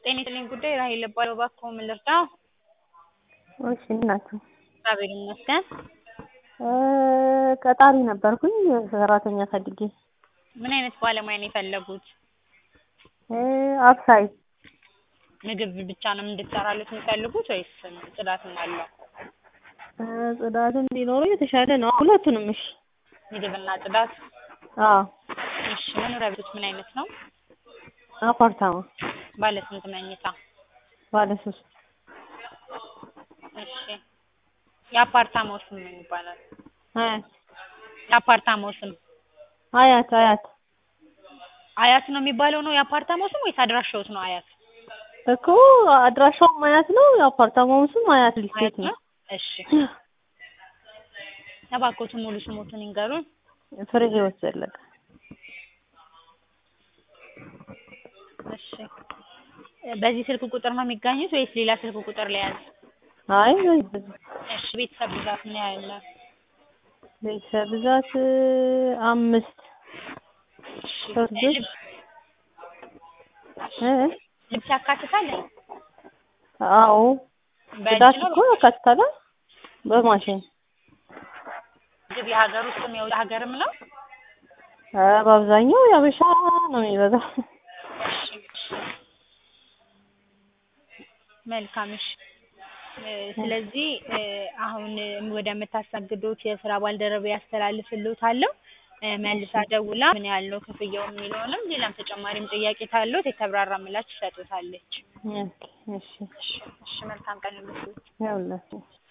ጤና ይስጥልኝ ጉዳይ ራሔል እባላለሁ። እባክዎ ምን ልርዳዎ? እሺ እንዴት ናችሁ? እግዚአብሔር ይመስገን። ቀጣሪ ነበርኩኝ ሰራተኛ ፈልጌ። ምን አይነት ባለሙያ ነው የፈለጉት? አብሳይ ምግብ ብቻ ነው እንድትሰራለት የሚፈልጉት ወይስ ጽዳትም አለው? ጽዳት እንዲኖረው የተሻለ ነው። ሁለቱንም እሺ። ምግብና ጽዳት? አዎ እሺ መኖሪያ ቤቶች ምን አይነት ነው? አፓርታማ ባለ ስንት መኝታ? ባለ ሶስት እሺ የአፓርታማው ስም ምን ይባላል? አያት የአፓርታማው ስም አያት አያት አያት ነው የሚባለው ነው የአፓርታማው ስም ወይስ አድራሻዎት ነው አያት? እኮ አድራሻውም አያት ነው የአፓርታማውም ስም አያት ሪል አያት ስቴት ነው። ነው? እሺ እባክዎትን ሙሉ ስሞትን ይንገሩን? ፍሬ ህይወት ዘለቀ እሺ በዚህ ስልክ ቁጥር ነው የሚገኙት ወይስ ሌላ ስልክ ቁጥር ልያዝ? አይ በዚህ እሺ ቤተሰብ ብዛት ምን ያህል ነው? ቤተሰብ ብዛት አምስት እሺ ሶስት ልጅ ልብስ እ ልብስ ያካትታል? አዎ በእጅ ጽዳት ነው እኮ ያካትታል በማሽን ምግብ የሀገር ውስጥም የውጭ ሀገርም ነው? ኧረ በአብዛኛው የሀበሻ ነው የሚበዛው። እሺ እሺ መልካም እሺ እ ስለዚህ እ አሁን ወደምታስተናግዱት የስራ ባልደረባዬ አስተላልፍልዎታለሁ። እ መልሳ ደውላ ምን ያህል ነው ክፍያው የሚለውንም ሌላም ተጨማሪም ጥያቄ ካለዎት የተብራራ ምላሽ ትሰጥዎታለች። ኦኬ እሺ እሺ እሺ መልካም ቀን ይሁንልዎት። ይኸውላችሁ